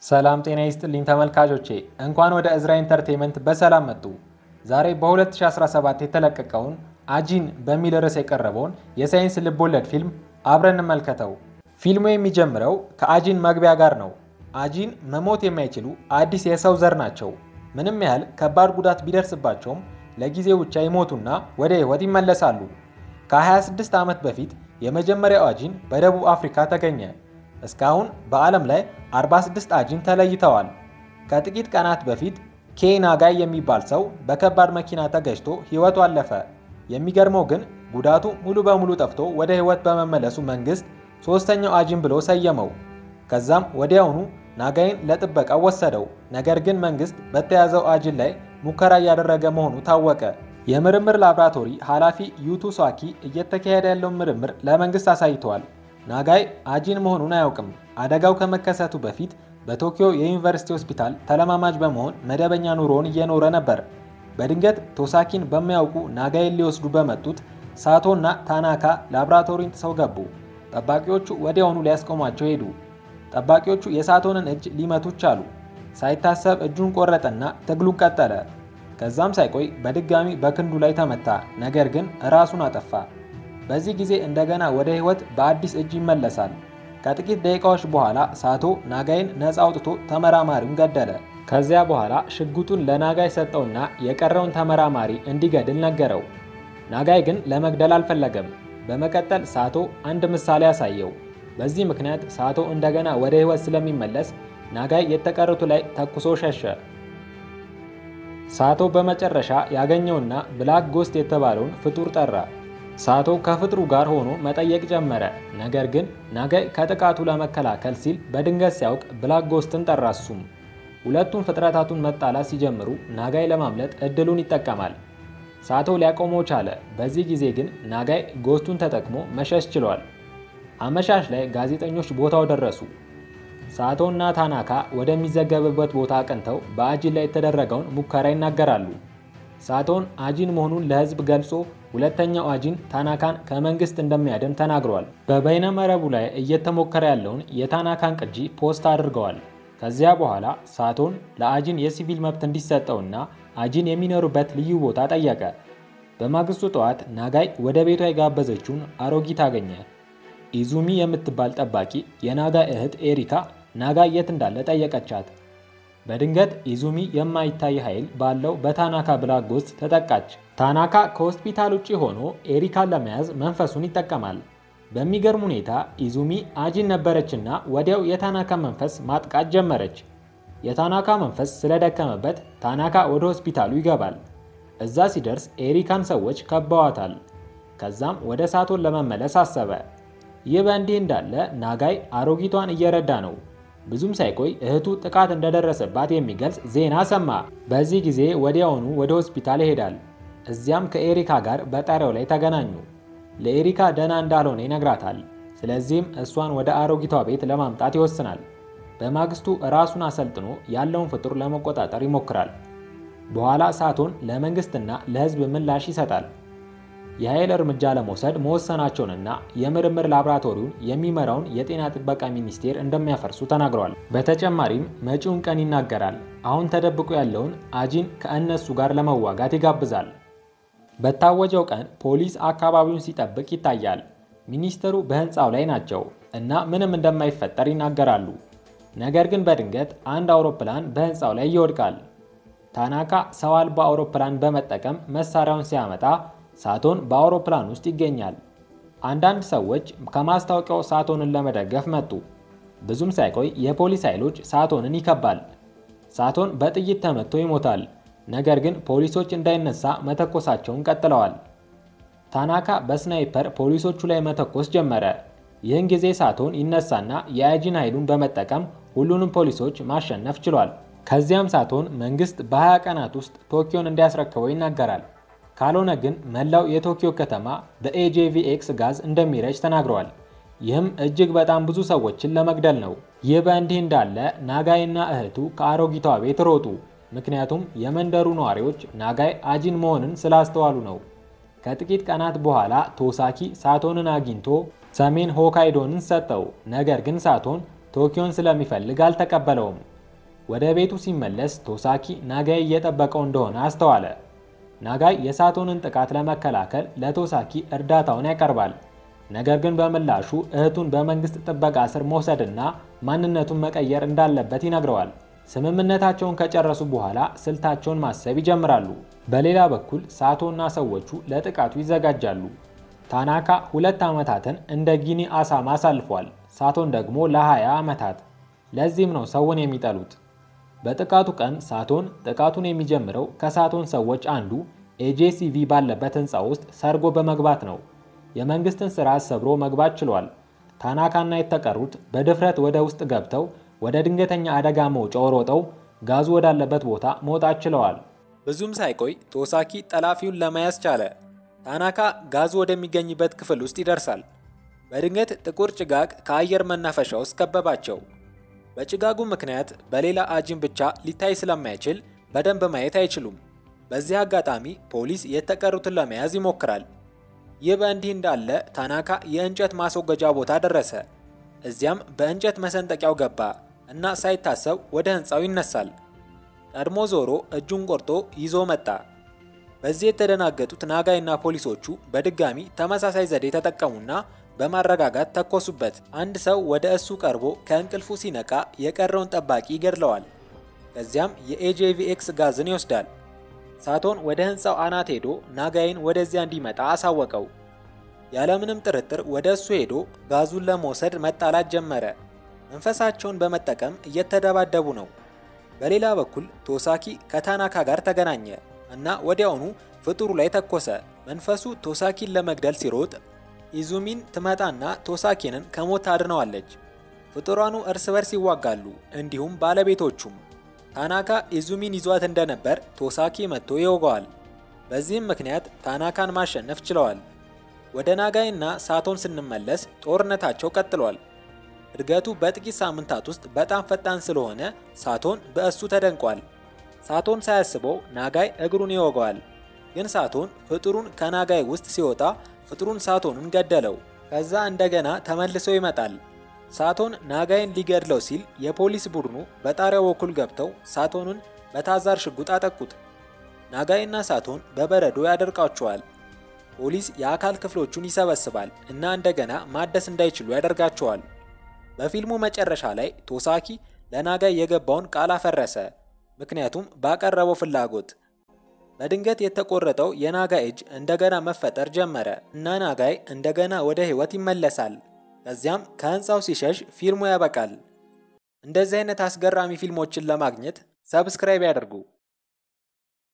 ሰላም ጤና ይስጥልኝ ተመልካቾቼ፣ እንኳን ወደ እዝራ ኢንተርቴንመንት በሰላም መጡ። ዛሬ በ2017 የተለቀቀውን አጂን በሚል ርዕስ የቀረበውን የሳይንስ ልቦለድ ፊልም አብረን እንመልከተው። ፊልሙ የሚጀምረው ከአጂን መግቢያ ጋር ነው። አጂን መሞት የማይችሉ አዲስ የሰው ዘር ናቸው። ምንም ያህል ከባድ ጉዳት ቢደርስባቸውም ለጊዜው ብቻ ይሞቱና ወደ ሕይወት ይመለሳሉ። ከ26 ዓመት በፊት የመጀመሪያው አጂን በደቡብ አፍሪካ ተገኘ። እስካሁን በዓለም ላይ 46 አጂን ተለይተዋል። ከጥቂት ቀናት በፊት ኬይ ናጋይ የሚባል ሰው በከባድ መኪና ተገጭቶ ሕይወቱ አለፈ። የሚገርመው ግን ጉዳቱ ሙሉ በሙሉ ጠፍቶ ወደ ሕይወት በመመለሱ መንግሥት ሦስተኛው አጂን ብሎ ሰየመው። ከዛም ወዲያውኑ ናጋይን ለጥበቃው ወሰደው። ነገር ግን መንግሥት በተያዘው አጂን ላይ ሙከራ እያደረገ መሆኑ ታወቀ። የምርምር ላብራቶሪ ኃላፊ ዩቱ ሳኪ እየተካሄደ ያለውን ምርምር ለመንግሥት አሳይተዋል። ናጋይ አጂን መሆኑን አያውቅም። አደጋው ከመከሰቱ በፊት በቶኪዮ የዩኒቨርሲቲ ሆስፒታል ተለማማጅ በመሆን መደበኛ ኑሮውን እየኖረ ነበር። በድንገት ቶሳኪን በማያውቁ ናጋይን ሊወስዱ በመጡት ሳቶ እና ታናካ ላብራቶሪን ጥሰው ገቡ። ጠባቂዎቹ ወዲያውኑ ሊያስቆሟቸው ሄዱ። ጠባቂዎቹ የሳቶንን እጅ ሊመቱ ቻሉ። ሳይታሰብ እጁን ቆረጠና ትግሉን ቀጠለ። ከዛም ሳይቆይ በድጋሚ በክንዱ ላይ ተመታ። ነገር ግን ራሱን አጠፋ። በዚህ ጊዜ እንደገና ወደ ሕይወት በአዲስ እጅ ይመለሳል። ከጥቂት ደቂቃዎች በኋላ ሳቶ ናጋይን ነፃ አውጥቶ ተመራማሪውን ገደለ። ከዚያ በኋላ ሽጉጡን ለናጋይ ሰጠውና የቀረውን ተመራማሪ እንዲገድል ነገረው። ናጋይ ግን ለመግደል አልፈለገም። በመቀጠል ሳቶ አንድ ምሳሌ አሳየው። በዚህ ምክንያት ሳቶ እንደገና ወደ ሕይወት ስለሚመለስ ናጋይ የተቀሩቱ ላይ ተኩሶ ሸሸ። ሳቶ በመጨረሻ ያገኘውና ብላክ ጎስት የተባለውን ፍጡር ጠራ። ሳቶ ከፍጥሩ ጋር ሆኖ መጠየቅ ጀመረ። ነገር ግን ናጋይ ከጥቃቱ ለመከላከል ሲል በድንገት ሲያውቅ ብላክ ጎስትን ጠራ። እሱም ሁለቱም ፍጥረታቱን መጣላት ሲጀምሩ ናጋይ ለማምለጥ እድሉን ይጠቀማል። ሳቶ ሊያቆመው ቻለ። በዚህ ጊዜ ግን ናጋይ ጎስቱን ተጠቅሞ መሸሽ ችሏል። አመሻሽ ላይ ጋዜጠኞች ቦታው ደረሱ። ሳቶ እና ታናካ ወደሚዘገብበት ቦታ አቅንተው በአጂን ላይ የተደረገውን ሙከራ ይናገራሉ። ሳቶን አጂን መሆኑን ለሕዝብ ገልጾ ሁለተኛው አጂን ታናካን ከመንግስት እንደሚያድን ተናግሯል። በበይነ መረቡ ላይ እየተሞከረ ያለውን የታናካን ቅጂ ፖስት አድርገዋል። ከዚያ በኋላ ሳቶን ለአጂን የሲቪል መብት እንዲሰጠውና አጂን የሚኖሩበት ልዩ ቦታ ጠየቀ። በማግስቱ ጠዋት ናጋይ ወደ ቤቷ የጋበዘችውን አሮጊት አገኘ። ኢዙሚ የምትባል ጠባቂ የናጋይ እህት ኤሪካ ናጋይ የት እንዳለ ጠየቀቻት። በድንገት ኢዙሚ የማይታይ ኃይል ባለው በታናካ ብላክ ጎስት ተጠቃች። ታናካ ከሆስፒታል ውጭ ሆኖ ኤሪካን ለመያዝ መንፈሱን ይጠቀማል። በሚገርም ሁኔታ ኢዙሚ አጂን ነበረችና ወዲያው የታናካ መንፈስ ማጥቃት ጀመረች። የታናካ መንፈስ ስለደከመበት ታናካ ወደ ሆስፒታሉ ይገባል። እዛ ሲደርስ ኤሪካን ሰዎች ከበዋታል። ከዛም ወደ ሳቶን ለመመለስ አሰበ። ይህ በእንዲህ እንዳለ ናጋይ አሮጊቷን እየረዳ ነው። ብዙም ሳይቆይ እህቱ ጥቃት እንደደረሰባት የሚገልጽ ዜና ሰማ። በዚህ ጊዜ ወዲያውኑ ወደ ሆስፒታል ይሄዳል። እዚያም ከኤሪካ ጋር በጣሪያው ላይ ተገናኙ። ለኤሪካ ደህና እንዳልሆነ ይነግራታል። ስለዚህም እሷን ወደ አሮጊቷ ቤት ለማምጣት ይወስናል። በማግስቱ ራሱን አሰልጥኖ ያለውን ፍጡር ለመቆጣጠር ይሞክራል። በኋላ ሳቶን ለመንግስትና ለሕዝብ ምላሽ ይሰጣል። የኃይል እርምጃ ለመውሰድ መወሰናቸውንና የምርምር ላቦራቶሪውን የሚመራውን የጤና ጥበቃ ሚኒስቴር እንደሚያፈርሱ ተናግረዋል። በተጨማሪም መጪውን ቀን ይናገራል። አሁን ተደብቆ ያለውን አጂን ከእነሱ ጋር ለመዋጋት ይጋብዛል። በታወጀው ቀን ፖሊስ አካባቢውን ሲጠብቅ ይታያል። ሚኒስትሩ በህንፃው ላይ ናቸው እና ምንም እንደማይፈጠር ይናገራሉ። ነገር ግን በድንገት አንድ አውሮፕላን በህንፃው ላይ ይወድቃል። ታናካ ሰው አልባ አውሮፕላን በመጠቀም መሳሪያውን ሲያመጣ ሳቶን በአውሮፕላን ውስጥ ይገኛል። አንዳንድ ሰዎች ከማስታወቂያው ሳቶንን ለመደገፍ መጡ። ብዙም ሳይቆይ የፖሊስ ኃይሎች ሳቶንን ይከባል። ሳቶን በጥይት ተመቶ ይሞታል። ነገር ግን ፖሊሶች እንዳይነሳ መተኮሳቸውን ቀጥለዋል። ታናካ በስናይፐር ፖሊሶቹ ላይ መተኮስ ጀመረ። ይህን ጊዜ ሳቶን ይነሳና የአጂን ኃይሉን በመጠቀም ሁሉንም ፖሊሶች ማሸነፍ ችሏል። ከዚያም ሳቶን መንግስት በ20 ቀናት ውስጥ ቶኪዮን እንዲያስረክበው ይናገራል። ካልሆነ ግን መላው የቶኪዮ ከተማ በኤጄቪኤክስ ጋዝ እንደሚረጭ ተናግረዋል። ይህም እጅግ በጣም ብዙ ሰዎችን ለመግደል ነው። ይህ በእንዲህ እንዳለ ናጋይና እህቱ ከአሮጊቷ ቤት ሮጡ። ምክንያቱም የመንደሩ ነዋሪዎች ናጋይ አጂን መሆንን ስላስተዋሉ ነው። ከጥቂት ቀናት በኋላ ቶሳኪ ሳቶንን አግኝቶ ሰሜን ሆካይዶንን ሰጠው። ነገር ግን ሳቶን ቶኪዮን ስለሚፈልግ አልተቀበለውም። ወደ ቤቱ ሲመለስ ቶሳኪ ናጋይ እየጠበቀው እንደሆነ አስተዋለ። ናጋይ የሳቶንን ጥቃት ለመከላከል ለቶሳኪ እርዳታውን ያቀርባል። ነገር ግን በምላሹ እህቱን በመንግስት ጥበቃ ስር መውሰድና ማንነቱን መቀየር እንዳለበት ይነግረዋል። ስምምነታቸውን ከጨረሱ በኋላ ስልታቸውን ማሰብ ይጀምራሉ። በሌላ በኩል ሳቶና ሰዎቹ ለጥቃቱ ይዘጋጃሉ። ታናካ ሁለት ዓመታትን እንደ ጊኒ አሳማ አሳልፏል። ሳቶን ደግሞ ለ20 ዓመታት። ለዚህም ነው ሰውን የሚጠሉት። በጥቃቱ ቀን ሳቶን ጥቃቱን የሚጀምረው ከሳቶን ሰዎች አንዱ ኤጄሲቪ ባለበት ህንፃ ውስጥ ሰርጎ በመግባት ነው። የመንግስትን ስርዓት ሰብሮ መግባት ችሏል። ታናካና የተቀሩት በድፍረት ወደ ውስጥ ገብተው ወደ ድንገተኛ አደጋ መውጫው ሮጠው ጋዙ ወዳለበት ቦታ መውጣት ችለዋል። ብዙም ሳይቆይ ቶሳኪ ጠላፊውን ለመያዝ ቻለ። ታናካ ጋዙ ወደሚገኝበት ክፍል ውስጥ ይደርሳል። በድንገት ጥቁር ጭጋግ ከአየር መናፈሻ ውስጥ ከበባቸው። በጭጋጉ ምክንያት በሌላ አጂም ብቻ ሊታይ ስለማይችል በደንብ ማየት አይችሉም። በዚህ አጋጣሚ ፖሊስ የተቀሩትን ለመያዝ ይሞክራል። ይህ በእንዲህ እንዳለ ታናካ የእንጨት ማስወገጃ ቦታ ደረሰ። እዚያም በእንጨት መሰንጠቂያው ገባ እና ሳይታሰብ ወደ ህንፃው ይነሳል። ቀድሞ ዞሮ እጁን ቆርጦ ይዞ መጣ። በዚህ የተደናገጡት ናጋይና ፖሊሶቹ በድጋሚ ተመሳሳይ ዘዴ ተጠቀሙና በማረጋጋት ተኮሱበት። አንድ ሰው ወደ እሱ ቀርቦ ከእንቅልፉ ሲነቃ የቀረውን ጠባቂ ይገድለዋል። ከዚያም የኤጄቪኤክስ ጋዝን ይወስዳል። ሳቶን ወደ ህንፃው አናት ሄዶ ናጋይን ወደዚያ እንዲመጣ አሳወቀው። ያለምንም ጥርጥር ወደ እሱ ሄዶ ጋዙን ለመውሰድ መጣላት ጀመረ። መንፈሳቸውን በመጠቀም እየተደባደቡ ነው። በሌላ በኩል ቶሳኪ ከታናካ ጋር ተገናኘ እና ወዲያውኑ ፍጡሩ ላይ ተኮሰ። መንፈሱ ቶሳኪን ለመግደል ሲሮጥ ኢዙሚን ትመጣና ቶሳኪንን ከሞት ታድነዋለች። ፍጡራኑ እርስ በርስ ይዋጋሉ፣ እንዲሁም ባለቤቶቹም። ታናካ ኢዙሚን ይዟት እንደነበር ቶሳኪ መጥቶ ይወገዋል። በዚህም ምክንያት ታናካን ማሸነፍ ችለዋል። ወደ ናጋይ እና ሳቶን ስንመለስ ጦርነታቸው ቀጥሏል። እድገቱ በጥቂት ሳምንታት ውስጥ በጣም ፈጣን ስለሆነ ሳቶን በእሱ ተደንቋል። ሳቶን ሳያስበው ናጋይ እግሩን ይወገዋል። ግን ሳቶን ፍጡሩን ከናጋይ ውስጥ ሲወጣ ፍጡሩን ሳቶንን ገደለው። ከዛ እንደገና ተመልሶ ይመጣል። ሳቶን ናጋይን ሊገድለው ሲል የፖሊስ ቡድኑ በጣሪያው በኩል ገብተው ሳቶንን በታዛር ሽጉጥ አጠቁት። ናጋይና ሳቶን በበረዶ ያደርቃቸዋል። ፖሊስ የአካል ክፍሎቹን ይሰበስባል እና እንደገና ማደስ እንዳይችሉ ያደርጋቸዋል። በፊልሙ መጨረሻ ላይ ቶሳኪ ለናጋይ የገባውን ቃል አፈረሰ፣ ምክንያቱም ባቀረበው ፍላጎት። በድንገት የተቆረጠው የናጋይ እጅ እንደገና መፈጠር ጀመረ እና ናጋይ እንደገና ወደ ሕይወት ይመለሳል። ከዚያም ከህንፃው ሲሸሽ ፊልሙ ያበቃል። እንደዚህ አይነት አስገራሚ ፊልሞችን ለማግኘት ሰብስክራይብ ያደርጉ።